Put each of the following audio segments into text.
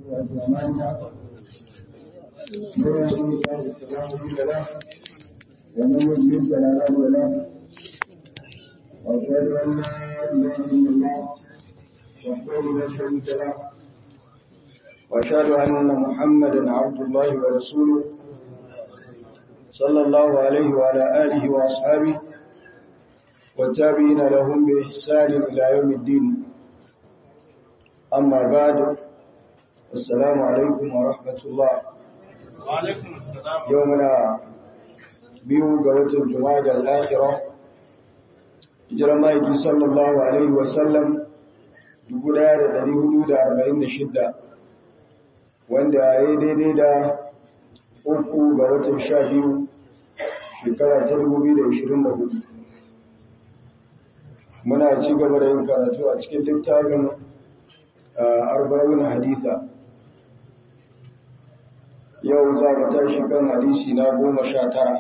وأمانها من يهده الله فلا مضل له ومن يضلل فلا هادي له وأشهد أن لا إله إلا الله وحده لا شريك له وأشهد أن محمدا عبد الله ورسوله صلى الله عليه وعلى آله وأصحابه والتابعين لهم بإحسان إلى يوم الدين أما بعد السلام عليكم ورحمة الله وعليكم السلام يومنا biyu ga watan Jumada al-Akhira hijirar maiki sallallahu alaihi wasallam 1446 wanda ya yi daidai da uku ga watan sha biyu shekara ta 2024 muna ci gaba da yin karatu a cikin littafin arba'un haditha yau za mu tashi kan hadisi na goma sha tara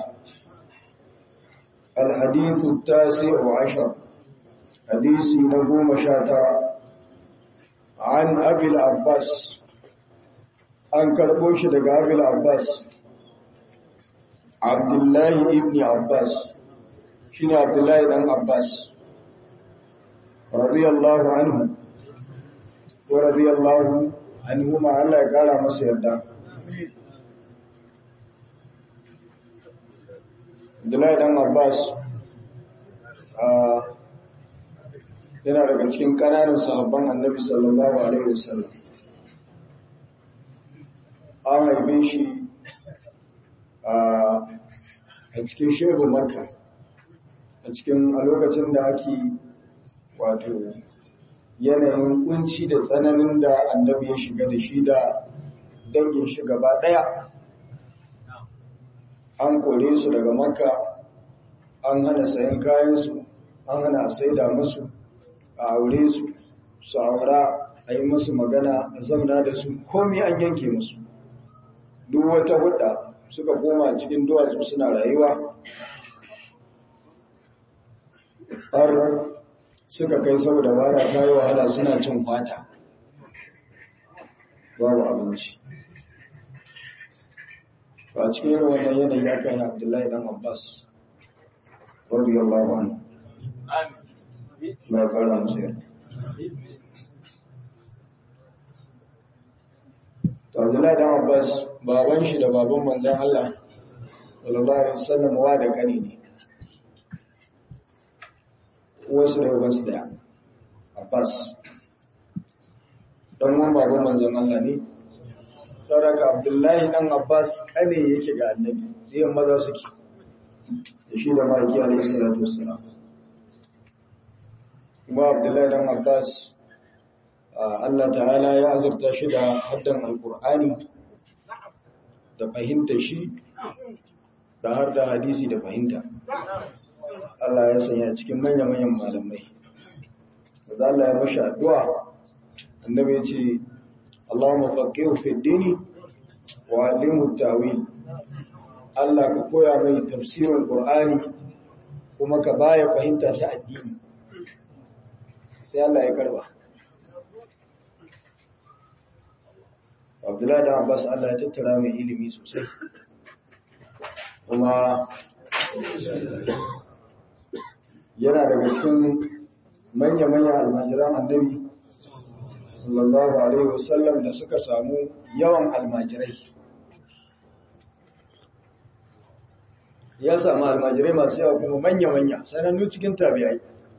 الحديث التاسع عشر حديث نقوم شاترا عن أبي العباس أن كربوش دقى أبي العباس عبد الله ابن عباس شنو عبد الله بن عباس رضي الله عنه ورضي الله عنهما الله قال مسير ده Abdullahi dan Abbas yana daga cikin ƙananan sahabban Annabi sallallahu alaihi wasallam. An haife shi a cikin shehu Makka a cikin a lokacin da ake wato yanayin kunci da tsananin da Annabi ya shiga da shi da dangin shi gaba ɗaya. an kore su daga makka an hana sayan kayansu an hana saida musu a aure su su aura a yi musu magana a zamna da su komi an yanke musu duk wata hudda suka koma cikin duwatsu suna rayuwa har suka kai saboda wara ta yi wahala suna cin kwata babu abinci a cikin irin wannan yanayi ya kai abdullahi dan abbas radiyallahu anhu na kara musu yarda abdullahi dan abbas baban shi da baban manzan allah sallallahu alaihi wasallam wa da kane ne wasu da ubansu daya abbas dan wani baban manzan allah ne saraka abdullahi dan abbas kane yake ga annabi sai maza suke da shi da maki alaihi salatu wassalam kuma abdullahi dan abbas Allah ta'ala ya azurta shi da haddan alqur'ani da fahimta shi da har da hadisi da fahimta Allah ya sanya cikin manya-manyan malamai da Allah ya mashi addu'a annabi ya ce Allahumma faqihu fi dini wa allimhu tawil Allah ka koya mai tafsirin Qur'ani kuma ka baya fahimta ta addini sai Allah ya karba Abdullahi da Abbas Allah ya tattara mai ilimi sosai kuma yana daga cikin manya-manyan almajiran annabi sallallahu alaihi wasallam da suka samu yawan almajirai ya samu almajirai masu yawa kuma manya-manya sanannu cikin tabi'ai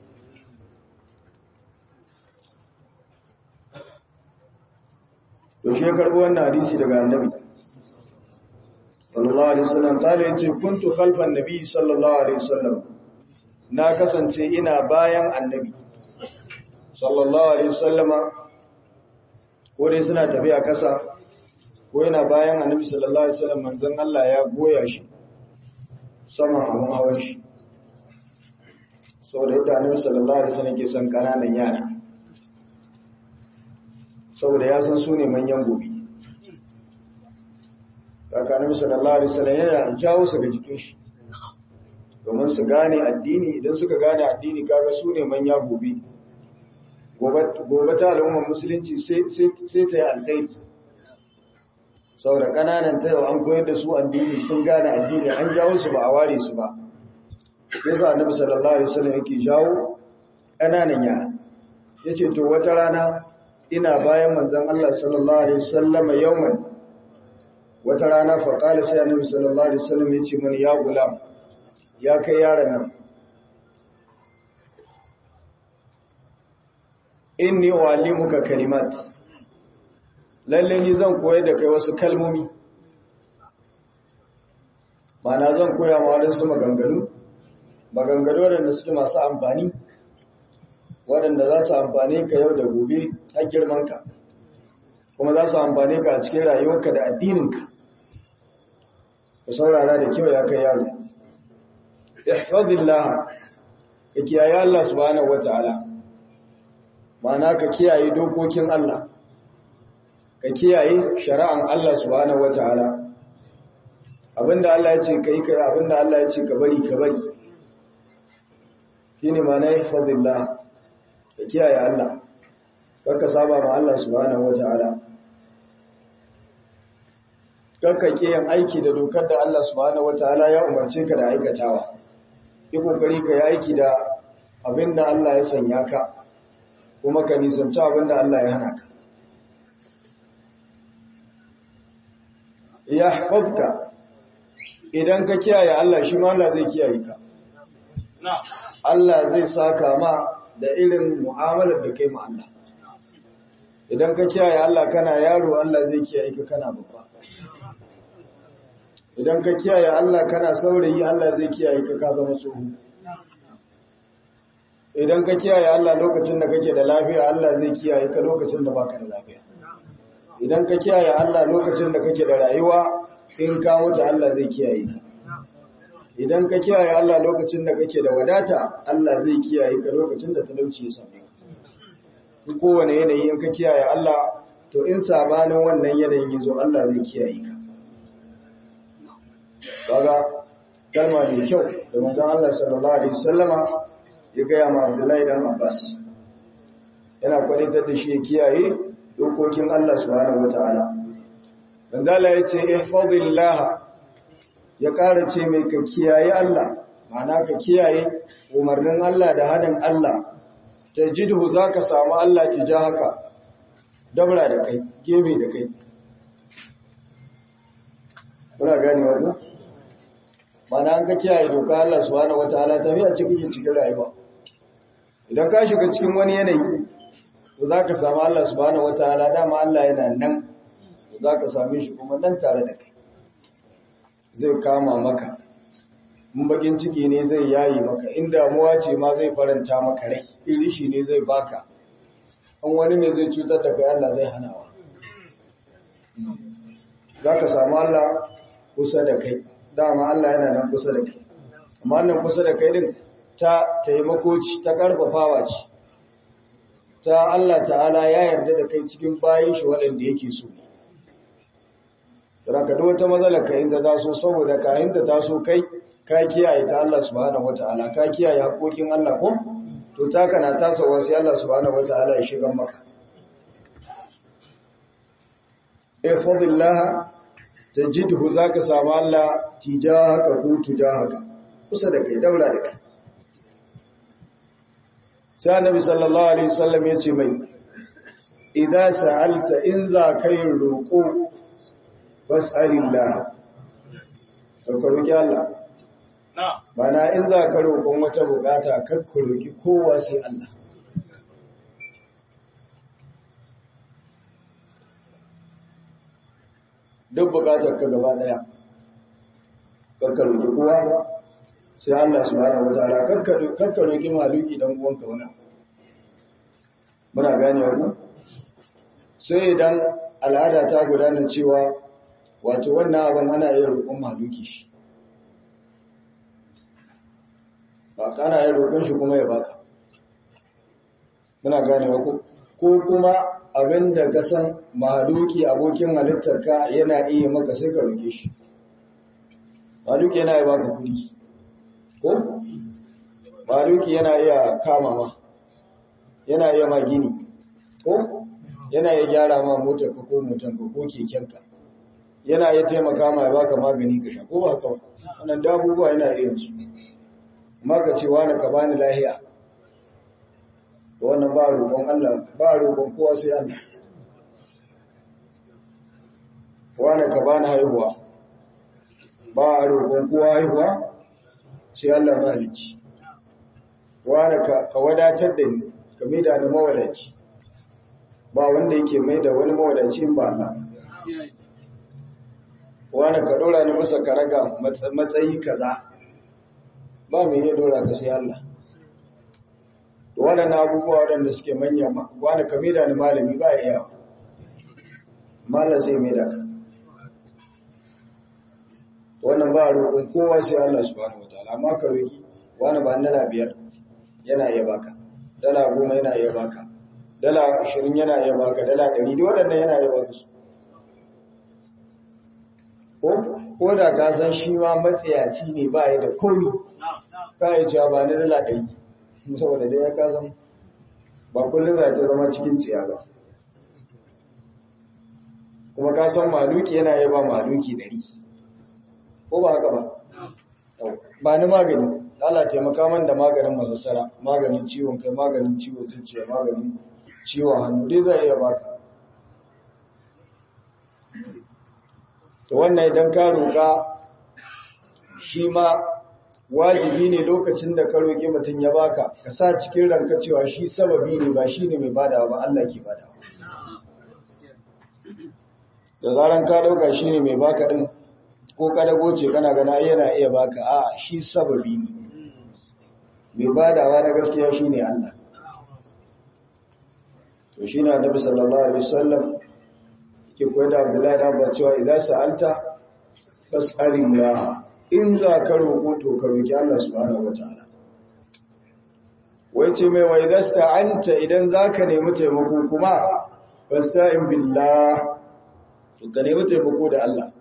to shi ya karbi wannan hadisi daga annabi sallallahu alaihi wasallam kale yace kuntu khalfan nabi sallallahu alaihi wasallam na kasance ina bayan annabi sallallahu alaihi wasallama ko dai suna tafiya kasa ko yana bayan annabi sallallahu alaihi wasallam manzon Allah ya goya shi saman abun hawan shi saboda yadda annabi sallallahu alaihi wasallam ke son kananan yara saboda ya san su ne manyan gobe haka annabi sallallahu alaihi wasallam yana jawo su ga jikin shi domin su gane addini idan suka gane addini kaga su ne manya gobe gobe ta al'ummar musulunci sai ta yi alkhairi saboda kananan ta yau an koyar da su addini sun gane addini an jawo su ba a ware su ba yasa annabi sallallahu alaihi wasallam yake jawo kananan yara yace to wata rana ina bayan manzon Allah sallallahu alaihi wasallam yawman wata rana fa qala sai annabi sallallahu alaihi wasallam yace mani ya gulam ya kai yaron nan inni uallimuka kalimat lalle ni zan koyar da kai wasu kalmomi na zan koya ma wadansu maganganu maganganu waɗanda suke masu amfani waɗanda za su amfani ka yau da gobe har girmanka kuma za su amfani ka a cikin rayuwarka da addininka ka saurara da kyau ya kai yaro ihfazillah ka kiyaye Allah subhanahu wataala ma'ana ka kiyaye dokokin Allah ka kiyaye shari'an Allah subhanahu wataala abinda Allah ya ce kai kai abinda Allah ya ce ka bari ka bari shine ma'ana ihfazillah ka kiyaye Allah kakka saba ma Allah subhanahu wataala kakka kiyan aiki da dokar da Allah subhanahu wataala ya umarce ka da aikatawa yi kokari ka yi aiki da abinda Allah ya sanya ka kuma ka nisanci abinda Allah ya hana ka ya hafafka idan ka kiyaye Allah shi ma Allah zai kiyaye ka Allah zai saka ma da irin mu'amalar da kai ma Allah idan ka kiyaye Allah kana yaro Allah zai kiyaye ka kana babba idan ka kiyaye Allah kana saurayi Allah zai kiyaye ka ka zama tsoho idan ka kiyaye Allah lokacin da kake da lafiya Allah zai kiyaye ka lokacin da baka da lafiya idan ka kiyaye Allah lokacin da kake da rayuwa in ka mutu Allah zai kiyaye ka idan ka kiyaye Allah lokacin da kake da wadata Allah zai kiyaye ka lokacin da talauci ya same ka duk kowane yanayi in ka kiyaye Allah to in sabanin wannan yanayin yazo Allah zai kiyaye ka kaga kalma mai kyau da manzon Allah sallallahu alaihi wasallama ya gaya ma Abdullahi dan Abbas yana kwanitar da shi ya kiyaye dokokin Allah subhanahu wataala Manzala ya ce ihfazillah ya ƙara ce mai ka kiyaye Allah ma'ana ka kiyaye umarnin Allah da hanin Allah tajidhu zaka samu Allah tijahaka dabra da kai gebe da kai kuna gane wannan mana an ka kiyaye doka Allah subhanahu wataala tafiya cikin cikin rayuwa idan ka shiga cikin wani yanayi to zaka samu Allah subhanahu wataala dama Allah yana nan zaka same shi kuma nan tare da kai zai kama maka in bakin ciki ne zai yayi maka in damuwa ce ma zai faranta maka rai in rishi ne zai baka an wani ne zai cutar da kai Allah zai hanawa zaka samu Allah kusa da kai dama Allah yana nan kusa da kai amma nan kusa da kai din ta taimako ce ta karfafawa ce ta Allah ta'ala ya yarda da kai cikin bayin shi waɗanda yake so Raka da wata matsalar ka inda ta so saboda ka inda ta so kai ka kiyaye ta Allah subhanahu wata'ala ka kiyaye haƙoƙin Allah ko to ta kana tasawa sai Allah subhanahu wata'ala ya shiga maka ifadillah tajidhu zaka samu Allah tijahaka ko tujahaka kusa da kai daura da kai sai annabi sallallahu alaihi wasallam yace mai idza sa'alta in za kai roƙo fas'alillah to ka roki Allah bana in za ka roƙon wata bukata kar ka roki kowa sai Allah duk bukatar ka gaba daya kakka roki kowa sai Allah subhanahu wataala kakka kakka roki maluki dan uwanka wani muna gane ku sai idan al'ada ta gudana cewa wato wannan abin ana yin roƙon maluki shi ba kana yin roƙon shi kuma ya baka muna gane ku ko kuma abin da ka san mahaluki abokin halittarka yana iya maka sai ka roke shi mahaluki yana iya baka kudi ko mahaluki yana iya kama ma yana iya ma gini ko yana iya gyara ma motarka ko motanka ko kekenka yana iya taimaka ma ya baka magani ka sha ko ba haka ba wannan da abubuwa yana iya su amma ka ce wani ka bani lahiya to wannan ba roƙon Allah ba roƙon kowa sai Allah wani ka bani haihuwa ba a roƙon kowa haihuwa sai Allah mahalicci wani ka wadatar da ni ka maida ni mawadaci ba wanda yake mai da wani mawadaci ba Allah wani ka ɗora ni masa karaga matsayi kaza ba mai iya ɗora ka sai Allah da waɗannan abubuwa waɗanda suke manya wani ka maida ni malami ba ya yawa malam sai maida ka wannan ba a roƙon kowa sai Allah subhanahu wataala amma ka roƙi wani ba dala biyar yana iya baka dala goma yana iya baka dala ashirin yana iya baka dala ɗari da waɗannan yana iya baka su ko da ka san shi ma matsayaci ne ba ya da komi ka yi cewa ba ni dala ɗari saboda dai ya ka san ba kullum za ta zama cikin tsiya ba kuma ka san maluki yana iya ba maluki ɗari ko ba haka ba ba ni magani Allah taimaka man da maganin masassara maganin ciwon kai maganin ciwon zuciya maganin ciwon hannu dai zai iya baka to wannan idan ka roƙa shi ma wajibi ne lokacin da ka roƙi mutum ya baka ka sa cikin ranka cewa shi sababi ne ba shi ne mai badawa ba Allah ke badawa da zaran ka ɗauka shi ne mai baka ɗin ko kadago ce kana gana yana iya baka a shi sababi ne mai badawa na gaskiya shi ne Allah to shi na nabi sallallahu alaihi wasallam ke koyar da Abdullahi da ba cewa idan sa'alta fas'alillah in za ka roƙo to ka roƙi Allah subhanahu wataala wai ce mai wai dasta anta idan zaka nemi taimako kuma fasta'in billah to ka nemi taimako da Allah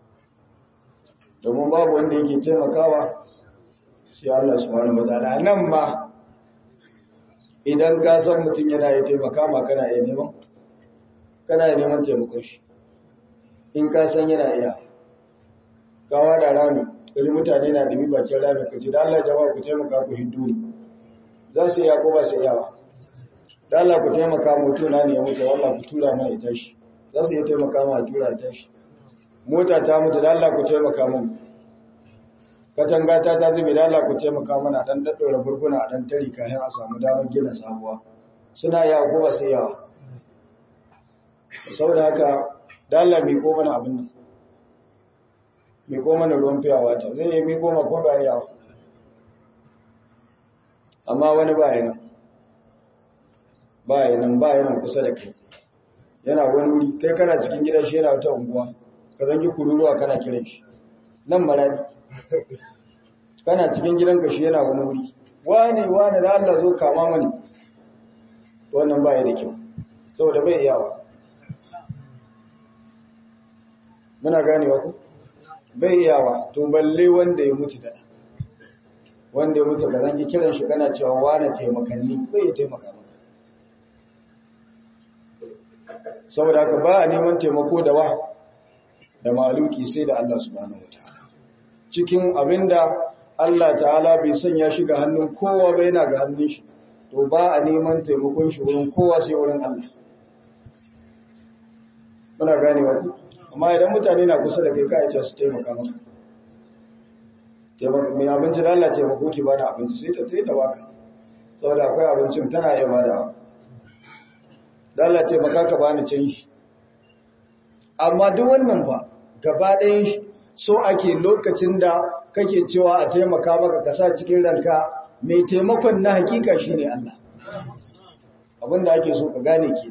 domin babu wanda yake taimakawa sai Allah subhanahu wataala nan ma idan ka san mutum yana yi taimaka ma kana iya neman kana iya neman taimakon shi in ka san yana iya kawa da rami kaji mutane na dumi bakin rami ka ce da Allah jama'a ku taimaka ku hindu ne za su iya ko ba su iya ba da Allah ku taimaka mutu na ne ya mutu Allah ku tura mana ya tashi za su iya taimaka ma a tura ya tashi mota ta mutu da Allah ku taimaka mana katanga ta ta zube da Allah ku taimaka mana dan daddora burguna a dan tari kayan a samu damar gina sabuwa suna yawa ko ba su yawa saboda haka da Allah mai ko mana abin nan mai ko mana ruwan fiyawa ta zai yi mai goma ko ba yawa amma wani ba yana ba yana ba yana kusa da kai yana wani wuri kai kana cikin gida shi yana wata unguwa ka zangi kururuwa kana kiran shi nan marani kana cikin gidanka shi yana wani wuri wani wani da Allah zo kama mani wannan baya da kyau saboda bai iyawa muna ganewa ku bai iyawa to balle wanda ya mutu da wanda ya mutu ka zangi kiran shi kana cewa wani taimakanni bai taimaka maka saboda haka ba a neman taimako da wa da maluki sai da Allah subhanahu wataala cikin abinda Allah ta'ala bai sanya shi ga hannun kowa ba yana ga hannun shi to ba a neman taimakon shi wurin kowa sai wurin Allah muna ganewa ku amma idan mutane na kusa da kai ka aice su taimaka maka taimaka mai abinci da Allah taimako ki bada abinci sai ta sai ta baka saboda akwai abincin tana iya badawa da Allah taimaka ka bani canji amma duk wannan fa gaba ɗayan shi so ake lokacin da kake cewa a taimaka maka ka sa cikin ranka mai taimakon na hakika shine Allah abinda ake so ka gane ke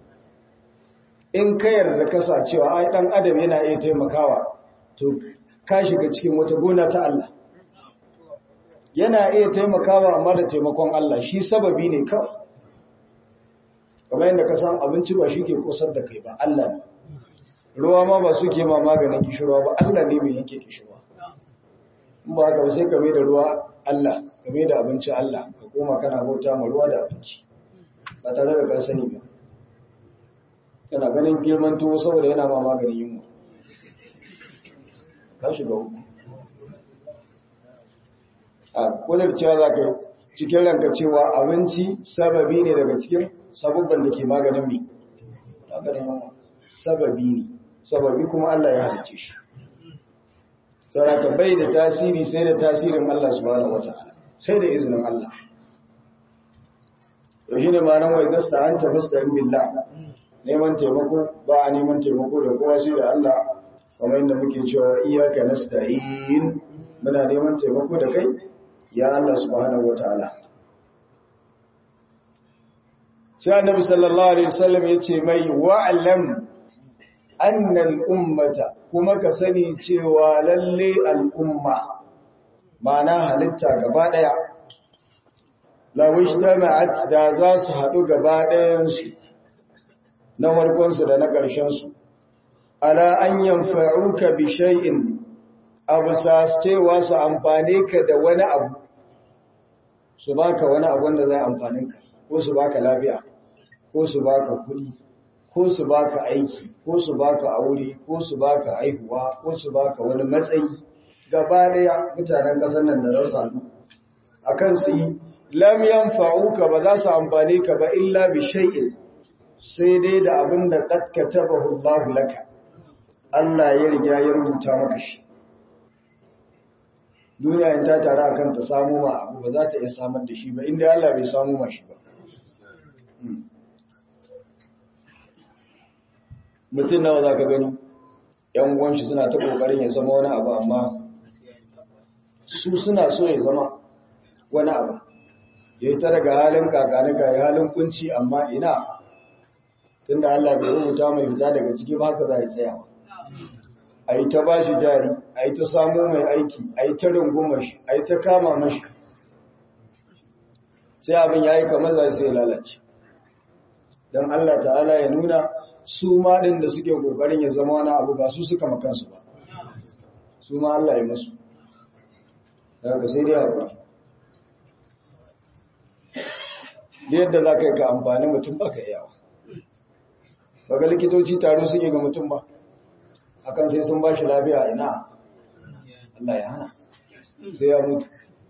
in ka yarda ka sa cewa ai dan adam yana iya taimakawa to ka shiga cikin wata gona ta Allah yana iya taimakawa amma da taimakon Allah shi sababi ne kawai kamar yadda ka san abinci ba shi ke kusar da kai ba Allah ne ruwa ma ba su ke ma maganin kishirwa ba Allah ne mai yanke kishirwa in ba haka ba sai kame da ruwa Allah kame da abinci Allah ka koma kana bauta ma ruwa da abinci ba tare da kan sani ba kana ganin girman tuwo saboda yana ma maganin yunwa ka shiga uku a kudur cewa za ka cikin ranka cewa abinci sababi ne daga cikin sabubban da ke maganin mai maganin yunwa sababi ne sababi kuma Allah ya halice shi saboda bai da tasiri sai da tasirin Allah subhanahu wataala sai da izinin Allah to shine ma'anar wai gasta an ta fasta billah neman taimako ba a neman taimako da kowa sai da Allah kamar yadda muke cewa iyyaka nasta'in muna neman taimako da kai ya Allah subhanahu wataala sai annabi sallallahu alaihi wasallam yace mai wa'lam annal ummata kuma ka sani cewa lalle al'umma ma'ana halitta gaba daya lawish jama'at da za su haɗu gaba ɗayansu na farkonsu da na ƙarshensu ala an yanfa'uka bi shay'in abu sa cewa su amfane ka da wani abu su baka wani abu wanda zai amfanin ka ko su baka lafiya ko su baka kuɗi ko su baka aiki ko su baka aure ko su baka aihuwa ko su baka wani matsayi gaba daya mutanen ƙasar nan da rasa akan su yi lam yanfa'uka ba za su amfane ka ba illa bi shay'in sai dai da abin da qad katabahu Allah laka Allah ya riga ya rubuta maka shi duniya in ta tare akan ta samu ma abu ba za ta iya samar da shi ba inda Allah bai samu ma shi ba mutum nawa za ka gani ‘yan uwanshi suna ta ƙoƙarin ya zama wani abu amma su suna so ya zama wani abu ya yi ta daga halin kakanika ya halin kunci amma ina tun da Allah bai rubuta mai fita daga ciki ba haka za a tsaya a yi ta ba shi jari a yi ta samo mai aiki a yi ta rungumar shi a yi ta kama mashi sai abin ya yi kamar za sai lalace don Allah ta'ala ya nuna su ma ɗin da suke ƙoƙarin ya zama wani abu ba su suka makansu ba su ma Allah ya masu daga sai dai haƙuri yadda za ka yi ka amfani mutum ba ka yawa ga likitoci taro suke ga mutum ba akan sai sun ba shi lafiya ina Allah ya hana sai ya mutu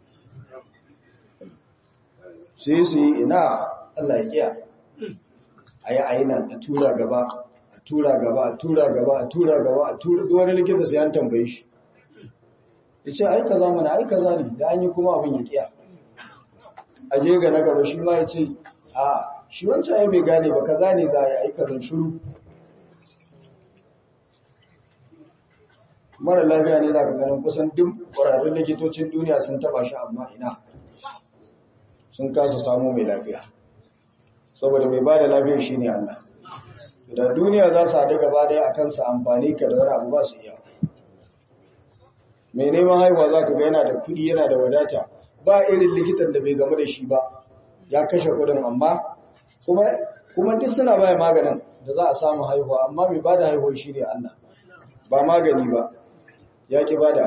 sai su yi ina Allah ya kiya a yi aina a tura gaba a tura gaba a tura gaba a tura gaba a tura wani likita sai an tambaye shi ya ce aika za mana aika za ne da an yi kuma abin ya kiya a je ga na gaba shi ma ya ce a shi wancan ya bai gane ba kaza ne za a yi aika zan shuru mara lafiya ne za ka ganin kusan duk ƙwararrun likitocin duniya sun taba shi amma ina sun kasa samu mai lafiya saboda mai ba da lafiyar shi ne Allah da duniya za su haɗu gaba ɗaya a kansa amfani ka da wani abu ba su iya mai neman haihuwa za ka ga yana da kuɗi yana da wadata ba irin likitan da bai gamu da shi ba ya kashe kuɗin amma kuma duk suna baya maganin da za a samu haihuwa amma mai ba da haihuwa shi ne Allah ba magani ba ya ƙi ba da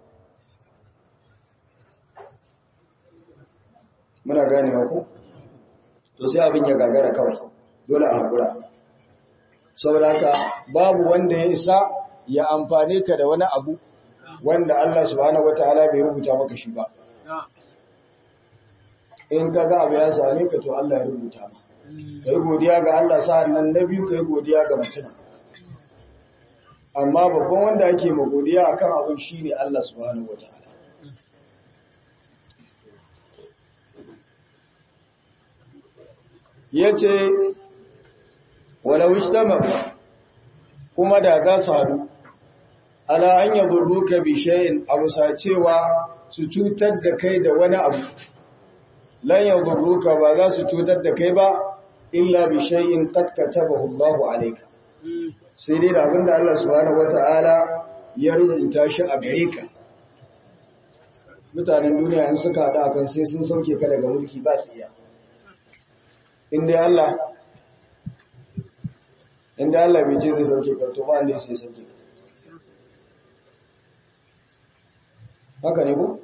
muna ganewa ku to sai abin ya gagara kawai dole a haƙura saboda haka babu wanda ya isa ya amfane ka da wani abu wanda Allah subhanahu wataala bai rubuta maka shi ba in ka ga abu ya same ka to Allah ya rubuta ma kai godiya ga Allah sa'annan na biyu kai godiya ga mutum amma babban wanda ake ma godiya akan abin shine Allah subhanahu wataala yace walau ishtama kuma da za su hadu ala an yadurruka bi shay'in abu cewa su cutar da kai da wani abu lan yadurruka ba za su cutar da kai ba illa bi shay'in qad katabahu Allahu alayka sai dai da abinda Allah subhanahu wata'ala ya rubuta shi a gare ka mutanen duniya in suka hada kan sai sun sauke ka daga mulki ba su iya inda Allah inda Allah bai ce zai sauke ka to ba ne sai sauke ka haka ne ku?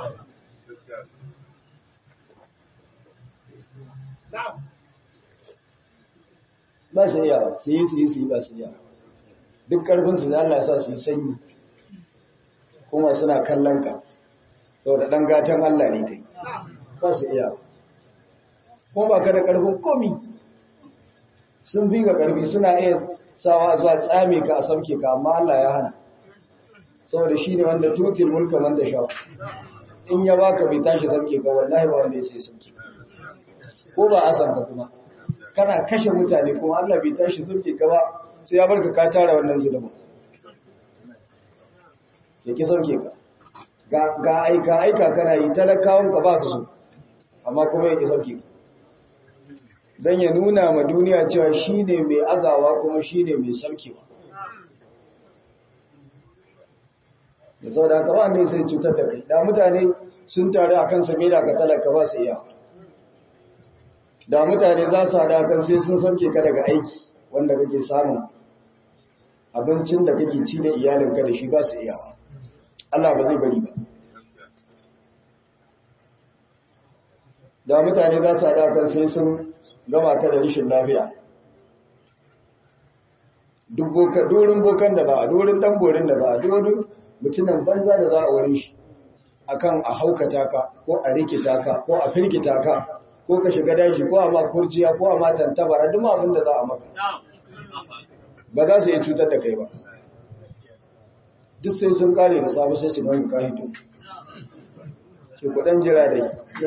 ba su yawa su yi su yi su yi ba su yawa duk karfinsu da Allah sa su yi sanyi kuma suna kallon ka saboda dan gatan Allah ne kai za su iya kuma ba ka da karfin komi sun bi ga karfi suna iya sawa zuwa tsame ka a sauke ka amma Allah ya hana saboda shi ne wanda tutil mulka man da sha in ya baka bai tashi sauke ka wallahi ba wanda ya sai sauke ko ba a san ka kuma kana kashe mutane kuma Allah bai tashi sauke ka ba sai ya barka ka tara wannan zulubin ya ki sauke ka ga aika aika kana yi talakawan ka ba su so amma kuma ya ki sauke ka don ya nuna ma duniya cewa shi ne mai azawa kuma shi ne mai saukewa da sau da haka ba sai cutar da kai da mutane sun taru a kan same da ka talaka ba su iya da mutane za su haɗa kan sai sun sauke ka daga aiki wanda kake samun abincin da kake ci da iyalinka da shi ba su iyawa Allah ba zai bari ba da mutane za su haɗa kan sai sun gama ka da rishin lafiya duk dorin bokan da za a dorin dan borin da za a dorin mutumin banza da za a wurin shi akan a haukata ka ko a rikita ka ko a firgita ka ko ka shiga dashi ko a ma kurjiya ko a ma tantabara duk abin da za a maka ba za su yi cutar da kai ba duk sai sun kare da sabu sai su gani kahido ke kudan jira dai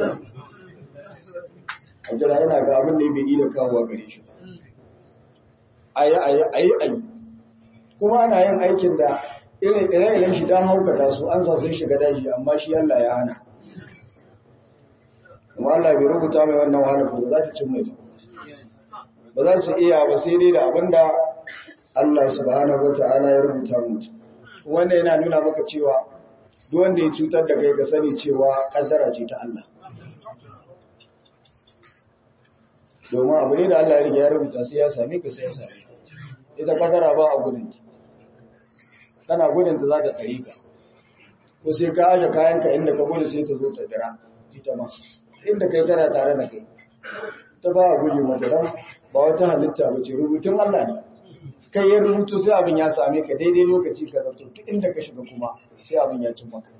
a jira yana ga abin da ya bai da kawo gare shi ayi ayi ayi ayi kuma ana yin aikin da irin ire-iren shi don haukata su an sa sun shiga daji amma shi Allah ya hana kuma Allah bai rubuta mai wannan wahalar da za ta cin mai ba za su iya ba sai dai da abin da Allah subhanahu wata'ala ya rubuta mutu wanda yana nuna maka cewa duk wanda ya cutar da kai ka sani cewa kaddara ce ta Allah domin abu ne da Allah ya riga ya rubuta sai ya same ka sai ya same ka ita kadara ba a gudun ta kana gudun ta za ta tare ka ko sai ka aje kayanka inda ka gudu sai ta zo ta dira ita ma inda kai tana tare da kai ta ba a guje mata dan ba wata halitta ba ce rubutun Allah ne kai ya rubutu sai abin ya same ka daidai lokaci ka zato duk inda ka shiga kuma sai abin ya cin maka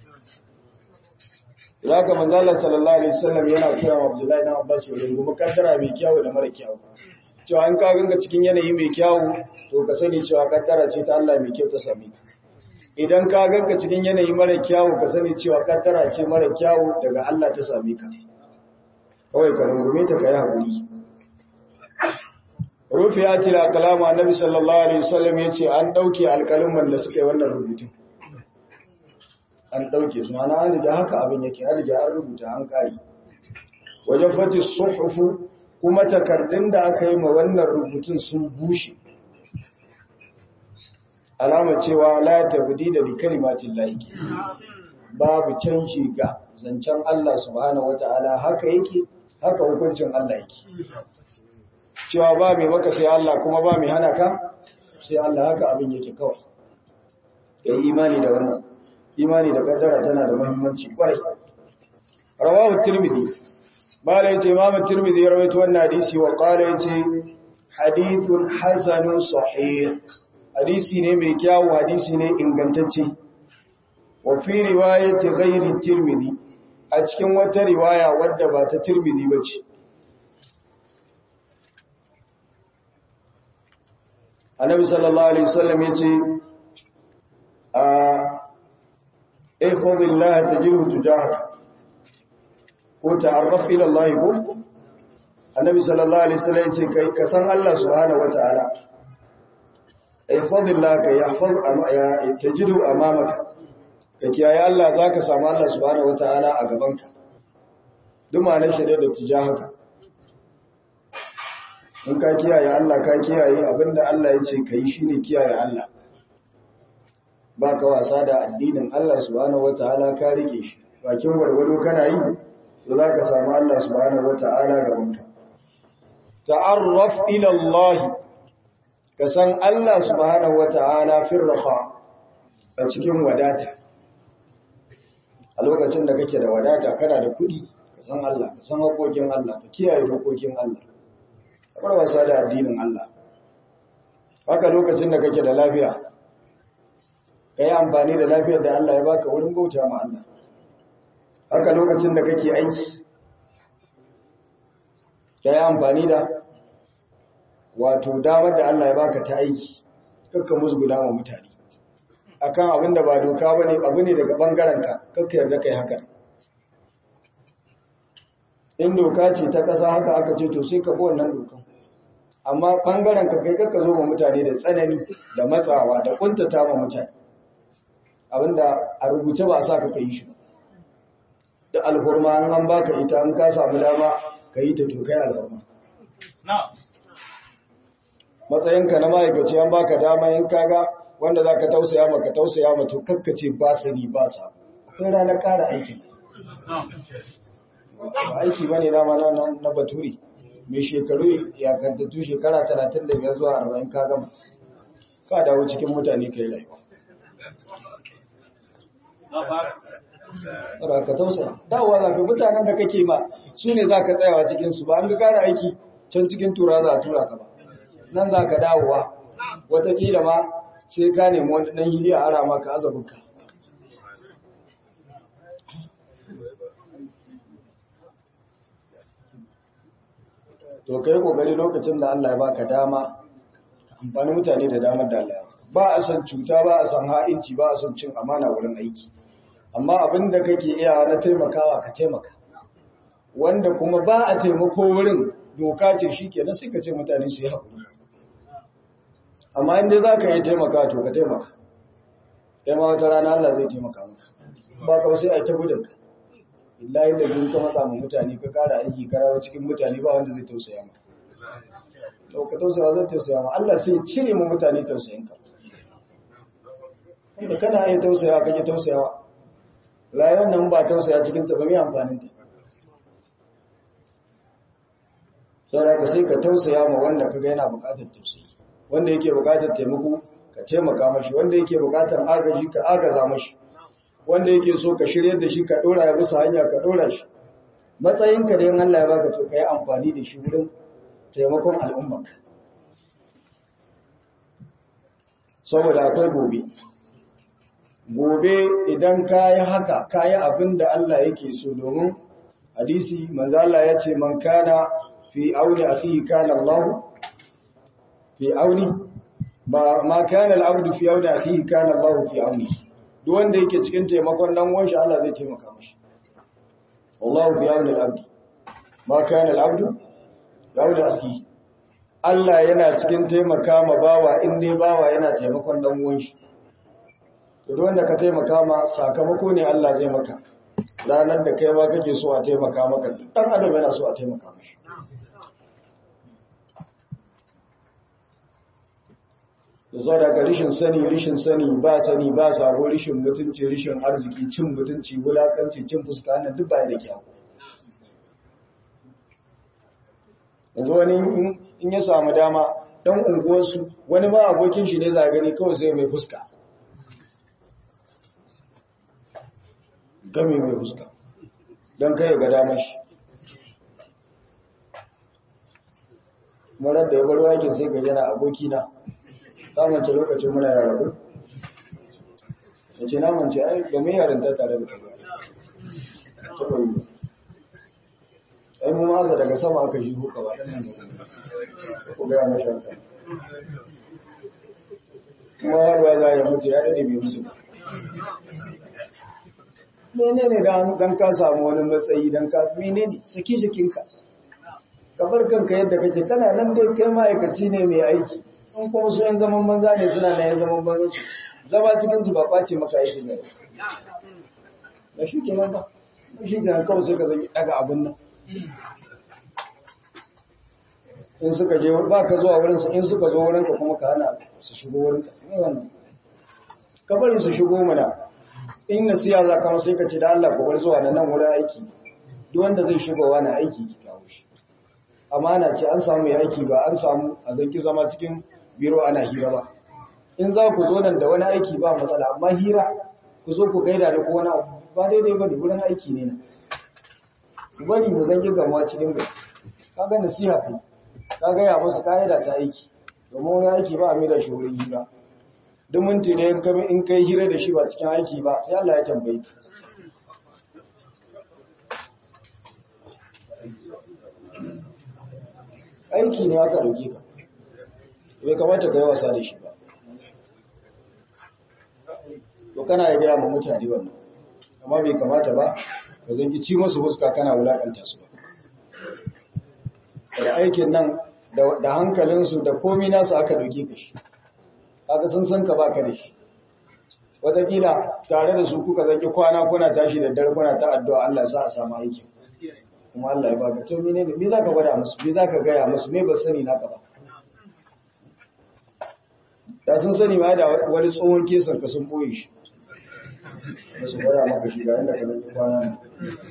ya ga manzo Allah sallallahu alaihi wasallam yana koya wa Abdullahi dan Abbas ya rungu kaddara mai kyau da mara kyau cewa an ka ganga cikin yanayi mai kyau to ka sani cewa kaddara ce ta Allah mai kyau ta same ka idan ka ganka cikin yanayi mara kyau ka sani cewa kaddara ce mara kyau daga Allah ta same ka kawai ka rungume ta kai hakuri rufiyatil aqlam annabi sallallahu alaihi wasallam yace an dauke alƙalin da suka yi wannan rubutun an ɗauke su mana an riga haka abin yake an riga an rubuta an ƙari wajen fati suhufu kuma takardun da aka yi ma wannan rubutun sun bushe alama cewa la tabdi da li kalimatin laiki babu canji ga zancen Allah subhanahu wataala haka yake haka hukuncin Allah yake cewa ba mai maka sai Allah kuma ba mai hana ka sai Allah haka abin yake kawai da imani da wannan imani da kaddara tana da muhimmanci kwarai rawahu tirmidhi bala yace imam tirmidhi ya rawaito wannan hadisi wa qala yace hadithun hasanun sahih hadisi ne mai kyau hadisi ne ingantacce wa fi riwayati ghairi tirmidhi a cikin wata riwaya wadda ba ta tirmidhi bace annabi sallallahu alaihi wasallam yace a احفظ الله تجده تجاهك وتعرف الى الله ko annabi sallallahu alaihi wasallam yace kai ka san Allah subhanahu wataala ihfazillah ka yahfaz ya tajidu amamaka ka kiyaye Allah zaka samu Allah subhanahu wataala a gabanka duk ma'anar shi da tijahaka in ka kiyaye Allah ka kiyaye abinda Allah yace kai shine kiyaye Allah ba ka wasa da addinin Allah subhanahu wata'ala ka rike shi bakin gwargwado kana yi to za ka samu Allah subhanahu wata'ala gabanka ta'arraf ila Allah ka san Allah subhanahu wata'ala fil raha a cikin wadata a lokacin da kake da wadata kana da kudi ka san Allah ka san hakokin Allah ka kiyaye dokokin Allah ka bar wasa da addinin Allah haka lokacin da kake da lafiya ka yi amfani da lafiyar da Allah ya baka wurin bauta ma Allah haka lokacin da kake aiki ka yi amfani da wato damar da Allah ya baka ta aiki kakka musguna wa mutane akan abin da ba doka bane abu ne daga bangaren ka kakka yarda kai haka in doka ce ta kasa haka aka ce to sai ka bi wannan dokan amma bangaren ka kai kakka zo ma mutane da tsanani da matsawa da kuntata ma mutane abinda a rubuce ba sa ka yi shi ba da alhurma an an baka ita an ka samu dama ka yi ta to kai alhurma matsayinka na ma'aikaci an baka dama in kaga wanda za ka tausaya ma ka tausaya ma to kakkace ba sani ba sa akwai ranar kara aikin aiki ba ne dama na baturi mai shekaru ya kantattu shekara 35 zuwa 40 ka gama ka dawo cikin mutane ka yi rayuwa Ra ka tausaya dawowa za ka mutanen da kake ma su ne za ka tsayawa cikinsu ba an ga kara aiki can cikin tura za a tura ka ba nan za ka dawowa watakila ma sai ka nemi wani ɗan hili a ara maka azabinka to kai kokari lokacin da Allah ya baka dama amfani mutane da damar da Allah ya ba a san cuta ba a san ha'inci ba a san cin amana wurin aiki amma abin da kake iya na taimakawa ka taimaka wanda kuma ba a taimako wurin doka ce shi ke na sai ka ce mutane su yi haƙuri amma inda za ka yi taimaka to ka taimaka kai ma wata rana Allah zai taimaka maka ba ka sai a yi ta gudunka illahi da yin ka matsa mutane ka kara aiki karawa cikin mutane ba wanda zai tausaya ma to ka tausaya zai tausaya ma Allah sai cire mu mutane tausayin ka da kana iya tausaya ka ji tausayawa rayuwar nan ba tausaya cikin ta ba mai amfanin ta sai ka sai ka tausaya ma wanda ka ga yana buƙatar tausayi wanda yake buƙatar taimako ka taimaka mashi wanda yake buƙatar agaji ka agaza mashi wanda yake so ka shiryar da shi ka dora ya bisa hanya ka dora shi matsayinka da yin Allah ya baka to ka yi amfani da shi wurin taimakon al'ummarka saboda akwai gobe gobe idan ka yi haka ka yi abin da Allah yake so domin hadisi manzala ya ce man kana fi auni akhihi kana Allah fi auni ba ma kana al-abdu fi auni akhihi kana Allah fi auni duk wanda yake cikin taimakon dan uwan shi Allah zai taimaka mishi wallahu fi auni al-abdi ma kana al-abdu auni akhihi Allah yana cikin taimaka ma bawa in dai bawa yana taimakon dan uwan shi to duk wanda ka taimaka ma sakamako ne Allah zai maka ranar da kai ma kake so a taimaka maka dan adam yana so a taimaka mishi da zo daga rishin sani rishin sani ba sani ba sabo rishin mutunci rishin arziki cin mutunci wulakanci cin fuska nan duk bai da kyau yanzu wani in ya samu dama dan unguwarsu wani ba abokin shi ne za gani kawai sai mai fuska gami mai fuska don kai ga damar shi marar da ya bar wakin sai ga yana abokina kamance lokacin muna yara ku ya ce na mance ai ga mai yarinta tare da kai taɓa yi ai mu maza daga sama aka shi huka ba ɗan nan ku gaya mashi haka kuma yarwa za ya mutu ya daɗe bai mutu ba mene ne don ka samu wani matsayi don ka mene ne saki jikinka ka bar kanka yadda kake kana nan dai kai ma'aikaci ne mai aiki in kuma su yan zaman banza ne suna na yan zaman banza su zama cikin su ba kwace maka aiki ne ba shi ke nan ba shi ke nan kawai sai ka zai daga abin nan in suka je ba ka zuwa wurin su in suka zo wurin ka kuma ka hana su shigo wurin ka ne wannan ka bari su shigo mana in nasiya za ka sai ka ce da Allah ko bar zuwa nan wurin aiki duk wanda zai shigo wani aiki ki kawo shi amana ce an samu ya aiki ba an samu a zanki zama cikin biro ana hira ba in za ku zo nan da wani aiki ba matsala amma hira ku zo ku gaida da ko wani abu ba daidai ba ne wurin aiki ne na ku bari mu zanki gamuwa cikin bai ka ga nasiha kai ka gaya musu ka'ida ta aiki domin wani aiki ba a mai da shi wurin hira duk minti ne in kai hira da shi ba cikin aiki ba sai Allah ya tambaye ka aiki ne aka dauke ka bai kamata ka yi wasa da shi ba to kana ya gaya ma mutane wannan amma bai kamata ba ka zangi ci masu fuska kana wulakanta su ba da aikin nan da hankalinsu da komi nasu aka dauke ka shi haka sun san ka baka da shi wataƙila tare da su kuka zangi kwana kuna tashi da dare kuna ta addu'a Allah sa a samu aikin kuma Allah ya baka to mene ne me zaka gwada musu me zaka gaya musu me ba sani naka ba da sun sani ma da wani tsohon kesan ka sun boye shi ba su gwada maka shi ga inda ka zangi kwana ne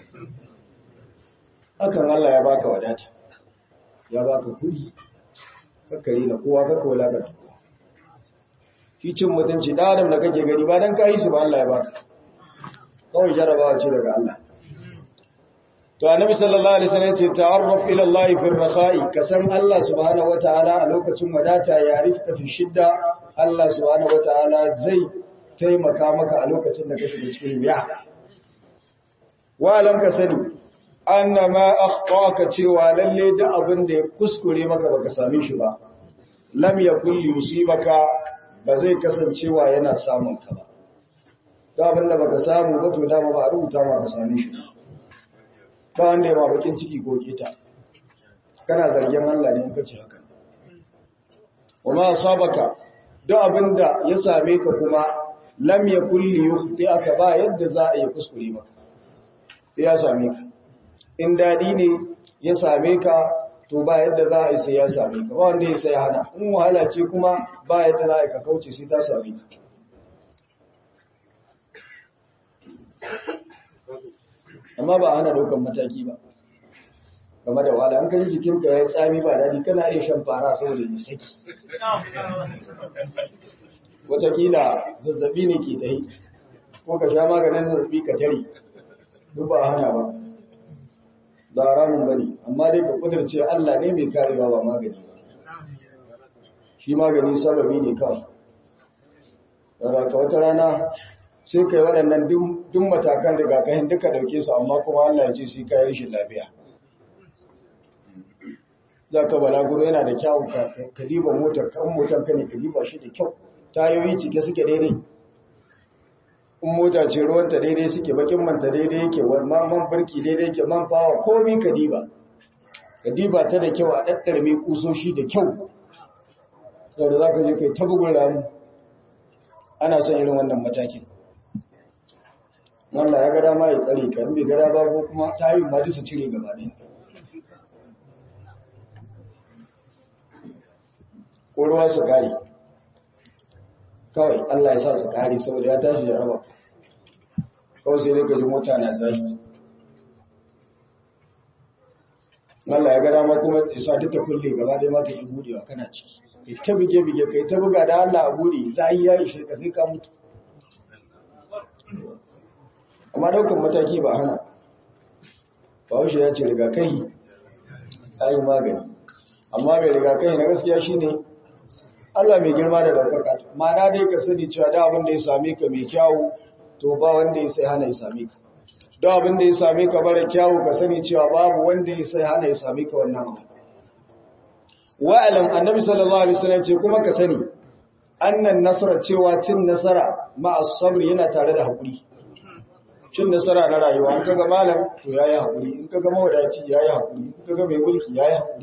hakan Allah ya baka wadata ya baka kudi kakkare na kowa kakka wulakanta kowa shi cin mutunci da adam da kake gani ba dan ka yi su ba Allah ya baka kawai jarabawa ce daga Allah to annabi sallallahu alaihi wasallam ce ta'arraf ila Allah fi rakha'i ka san Allah subhanahu wataala a lokacin wadata ya rifka fi shidda Allah subhanahu wataala zai taimaka maka a lokacin da kake cikin wuya wa alam ka sani anna ma akhtaka cewa lalle da abin da ya kuskure maka baka same shi ba lam yakul yusibaka ba zai kasancewa yana samun ka ba da abin da baka samu ba to dama ba a rubuta ma ka same shi ba wanda ya ma bakin ciki ko keta kana zargin Allah ne in kace haka kuma asabaka da abin da ya same ka kuma lam yakul yukhti'aka ba yadda za a yi kuskure maka ya same ka in daɗi ne ya same ka to ba yadda za a yi sai ya same ka ba wanda ya sai hana in wahala ce kuma ba yadda za a yi ka kauce sai ta same ka amma ba ana daukan mataki ba game da wahala an kan jikinka ya tsami ba daɗi kana iya shan fara saboda ya saki watakila zazzabi ne ke dai ko ka sha maganin zazzabi ka tare duk ba hana ba ba haramun bane amma dai ka kudurce Allah ne mai karewa ba magani ba shi magani sababi ne kawai daga ka wata rana sai kai waɗannan duk matakan rigakafin duka dauke su amma kuma Allah ya ce sai kai rashin lafiya za ka balaguro yana da kyau ka diba motar kan motar ka ne ka diba shi da kyau tayoyi cike suke daidai in mota ce ruwanta daidai suke bakin manta daidai yake man barki daidai yake man fawa komi ka diba ka diba ta da kyau a ɗaɗɗarme kusoshi da kyau sau da za ka je kai ta bugun ramu ana son irin wannan matakin Allah ya gada ma ya tsare ka in bai gada ba ko kuma tayi ma su cire gaba ɗaya ko ruwa su kare kawai Allah ya sa su kare saboda ya tashi da raba kawai sai dai ka ji mota na zafi Allah ya ga dama kuma ya sa duka kulle gaba dai ma ta yi budewa kana ciki kai ta bige bige kai ta buga da Allah a bude zai ya ishe ka sai ka mutu amma daukan mataki ba hana Bahaushe ya ce rigakahi ayi magani amma mai rigakahi na gaskiya shine Allah mai girma da daukaka ma'ana dai ka sani cewa da abin da ya same ka mai kyawu to ba wanda ya sai hana ya same ka da abin da ya same ka bara kyawu ka sani cewa babu wanda ya sai hana ya same ka wannan abu wa'alam annabi sallallahu alaihi wasallam ce kuma ka sani annan nasara cewa cin nasara ma'a sabr yana tare da hakuri cin nasara na rayuwa in kaga malam to yayi hakuri in kaga mawadaci yayi hakuri in kaga mai mulki yayi hakuri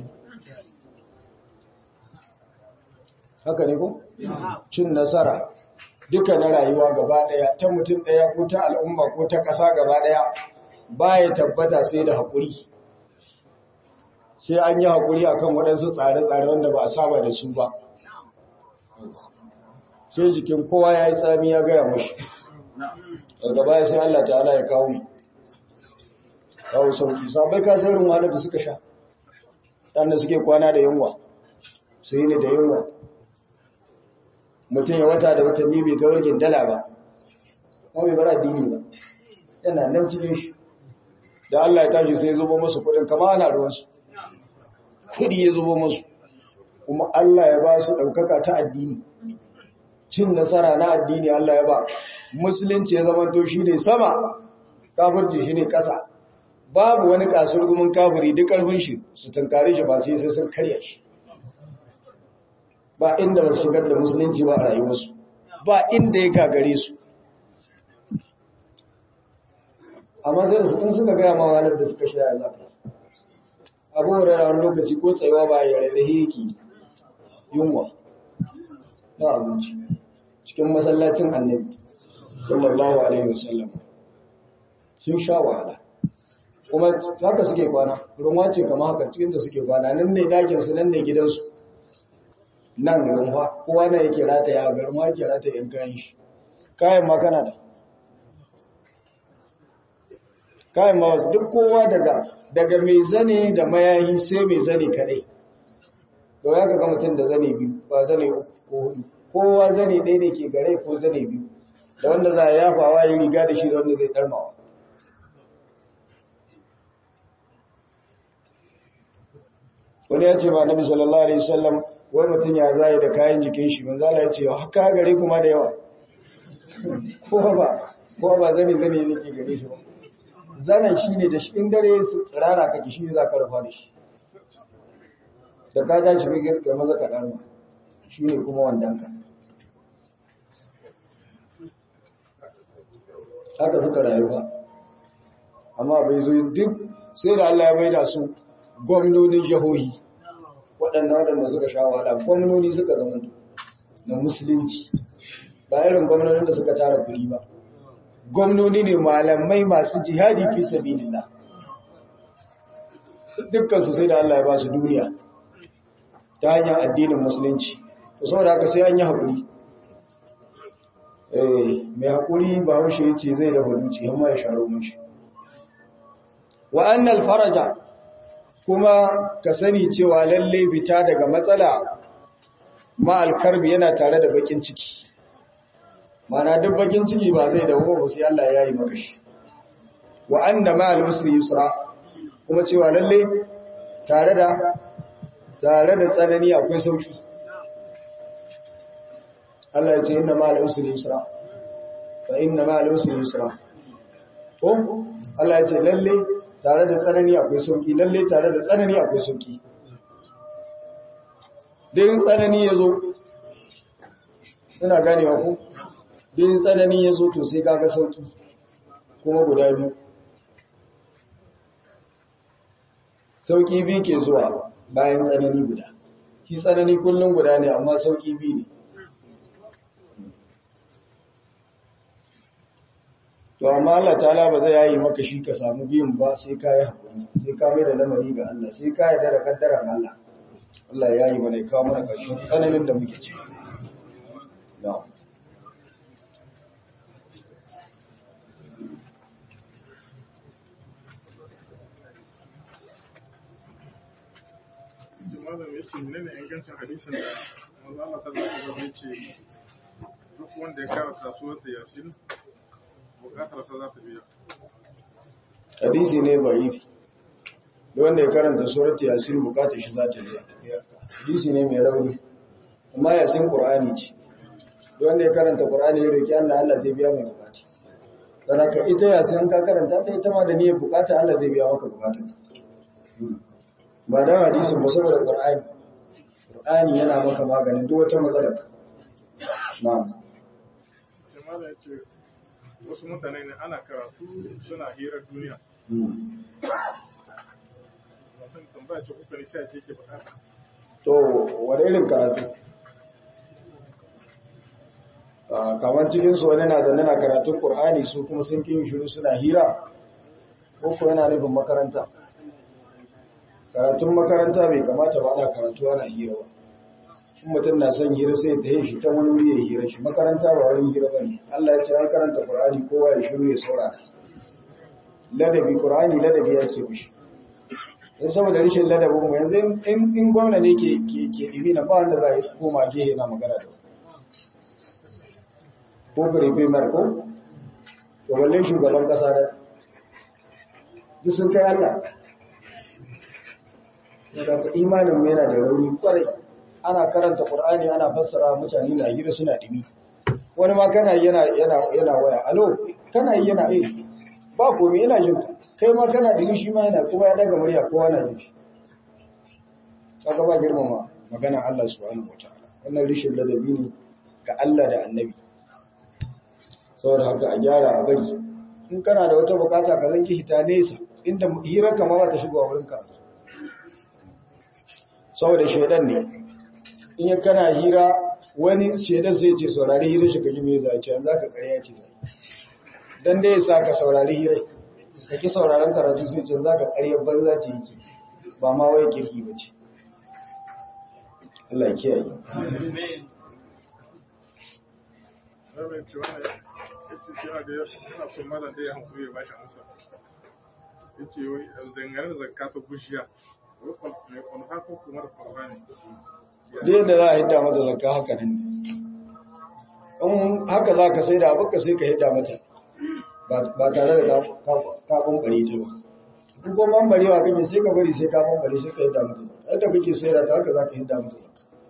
haka ne ko cin nasara duka na rayuwa gaba daya ta mutum daya ko ta al'umma ko ta ƙasa gaba daya baya tabbata sai da hakuri sai an yi hakuri akan waɗansu tsare-tsare wanda ba a saba da su ba sai jikin kowa ya yi tsami ya gaya mashi daga baya sai Allah ta'ala ya kawo kawo sauki sabai kasirin wani da suka sha ɗanda suke kwana da yunwa su yi ne da yunwa mutum ya wata da watanni bai ga wargin dala ba kuma bai bara dini ba yana nan cikin shi da Allah ya tashi sai ya zubo masu kudin kama ana ruwansu kudi ya zubo masu kuma Allah ya ba su ɗaukaka ta addini cin nasara na addini Allah ya ba musulunci ya zamanto shi ne sama kafirci shi ne ƙasa babu wani kasurgumin kafiri duk ƙarfin shi su tunkare shi ba sai sai sun karya shi ba inda ba su shigar da musulunci ba a rayuwarsu ba inda ya gagare su amma sai da su in suka gaya ma ranar da suka shaya za ka abubuwan rarrawar lokaci ko tsayawa ba ya rarrahe yake yunwa na abinci cikin masallacin annabi sallallahu alaihi wasallam sun sha wahala kuma haka suke kwana ruwa ce kama haka cikin da suke kwana nan ne dakinsu nan ne gidansu nan rumfa kowa na yake rataya ga rumfa yake rataya yan kayan shi kayan ma kana da kayan ma wasu duk kowa daga daga mai zane da mayayi sai mai zane kadai to ya ga mutum da zane biyu ba zane uku ko hudu kowa zane ɗaya ne ke gare ko zane biyu da wanda za a yafawa yi riga da shi da wanda zai ɗarmawa wani ya ce ba nabi sallallahu alaihi wasallam wai mutum ya zai da kayan jikin shi manzo Allah ya ce haka gare kuma da yawa ko ba ko ba zane zane ne ke gare shi ba zanen shi ne da shi in dare su tsirara kake shi za ka rufa da shi da ka ja shi kai kai maza ka dan shi ne kuma wandan ka haka suka rayu ba amma bai zo duk sai da Allah ya maida su gwamnonin jihohi waɗannan waɗanda suka sha wahala gwamnoni suka zama na musulunci ba irin gwamnonin da suka tara kuɗi ba gwamnoni ne malamai masu jihadi fi sabilillah dukkan su sai da Allah ya ba su duniya ta hanyar addinin musulunci to saboda haka sai an yi hakuri eh mai hakuri ba haushe yace zai da baduci amma ya sharo mun shi wa annal faraja kuma ka sani cewa lalle fita daga matsala ma'al karbi yana tare da bakin ciki mana duk bakin ciki ba zai dawo ba sai Allah ya yi maka shi wa anna ma'al usri yusra kuma cewa lalle tare da tare da tsanani akwai sauki Allah ya ce inna ma'al usri yusra fa inna ma'al usri yusra ko Allah ya ce lalle tare da tsanani akwai sauki lalle tare da tsanani akwai sauki dai tsanani yazo ina ganewa ko din tsanani ya zo to sai kaga sauki kuma guda biyu sauki biyu ke zuwa bayan tsanani guda shi tsanani kullum guda ne amma sauki biyu ne to amma Allah ta'ala ba zai yayi maka shi ka samu biyun ba sai ka yi hakuri sai ka mai da lamari ga Allah sai ka yi da kaddaran Allah Allah ya yi mana kawo mana ƙarshen tsananin da muke ciki na'am malam ya ce ne ingancin hadisin da manzo Allah sallallahu alaihi wasallam ya ce duk wanda ya karanta suratul yasin bukatar sa za ta biya hadisi ne dhaifi duk wanda ya karanta suratul yasin bukatar shi za ta biya hadisi ne mai rauni amma yasin qur'ani ce duk wanda ya karanta qur'ani ya roki Allah Allah zai biya mai bukata dan haka ita yasin ka karanta ta ita ma da niyyar bukata Allah zai biya maka bukatarka ba don hadisin ba saboda ƙur'ani ƙur'ani yana maka maganin duk wata matsalar na'am sai malam ya ce wasu mutane ne ana karatu suna hirar duniya masu tambaya ce kuka ne sai ce ke bukata to wani irin karatu kamar cikinsu wani na zanne na karatun ƙur'ani su kuma sun ƙin shiru suna hira ko ko yana nufin makaranta karatun makaranta bai kamata ba ana karatu ana hira ba in mutum na son hira sai ta yi shi ta wani wuri ya hira shi makaranta ba wani hira ba ne Allah ya ce an karanta Qur'ani kowa ya shiru ya saurara ladabi Qur'ani ladabi yake mishi in saboda rashin ladabin mu yanzu in in gwamna ne ke ke ke dibi na ba wanda zai koma gehe na magana da ko prefe marko to balle shugaban kasa da duk sun kai Allah daga imanin mu yana da rauni kwarai ana karanta qur'ani ana fassara mutane na hira suna dimi wani ma kana yi yana yana yana waya alo kana yi yana eh ba komai ina jin ka kai ma kana da shi ma yana kuma ya daga murya kowa na jin shi kaga ba girmama magana Allah subhanahu wataala wannan rishin ladabi ne ga Allah da Annabi saboda haka a gyara a bari in kana da wata bukata ka zanki hita nesa inda hirar kama ba ta shigo a wurin karatu saboda shaidan ne in ya kana hira wani shaidan sai ce saurari hirar shi ka ji mai zace yanzu ka karya ce zai dan dai sa ka saurari hirar ka ki sauraron karatu sai ce za ka karya banza ce yake ba ma wai kirki ba ce Allah ya kiyaye Rabin ce wannan yace shi yana da yana son malam da ya hankali ya bashi amsa. Yace wai dangane da zakka ta bushiya. Wai kwal- mai kwalfa ko kuma da kwalfa ne. da yadda za a hidda mata zakka haka nan ne in haka za ka sai da abinka sai ka hidda mata ba tare da ka bambare ta ba in ko bambarewa kake sai ka bari sai ka bambare sai ka hidda mata zakka yadda kake sai da ta haka za ka hidda mata zakka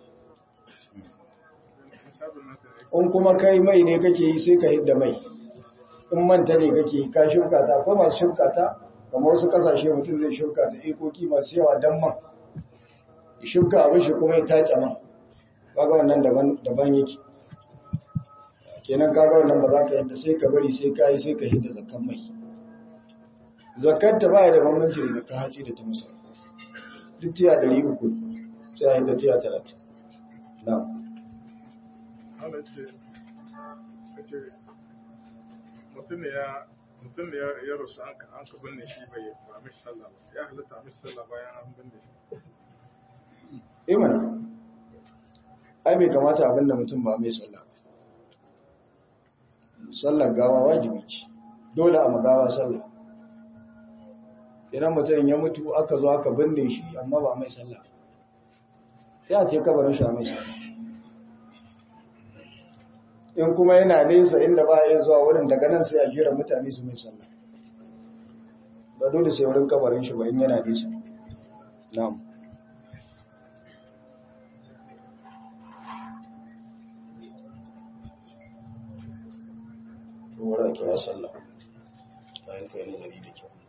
Misalin nasa ne. in kuma kai mai ne kake yi sai ka hidda mai in manta ne kake yi ka shuka ta ko masu shuka ta kamar wasu kasashe mutum zai shuka ta ikoki masu yawa don man ya shuka abin shi kuma ya tace man kaga wannan daban daban yake kenan kaga wannan ba za ka yadda sai ka bari sai ka yi sai ka hidda zakkan mai zakkar ta baya da bambanci da zakka haci da ta musa duk tiya ɗari uku sai a hidda tiya talatin na'am Allah ce yace mutum ne ya mutum ne ya ya rasu an ka an ka binne shi bai ba mishi sallah ba. Ya halitta mishi sallah bayan an binne shi. imana ai bai kamata abinda mutum ba mai sallah ba sallar gawa wajibi ce dole a magawa sallah idan mutum ya mutu aka zo aka binne shi amma ba mai sallah ya ce kabarin shi a mai sallah in kuma yana nesa inda ba ya zuwa wurin daga nan sai a jira mutane su mai sallah ba dole sai wurin kabarin shi ba in yana nesa na'am wura kira sallah bayan kai nazari da kyau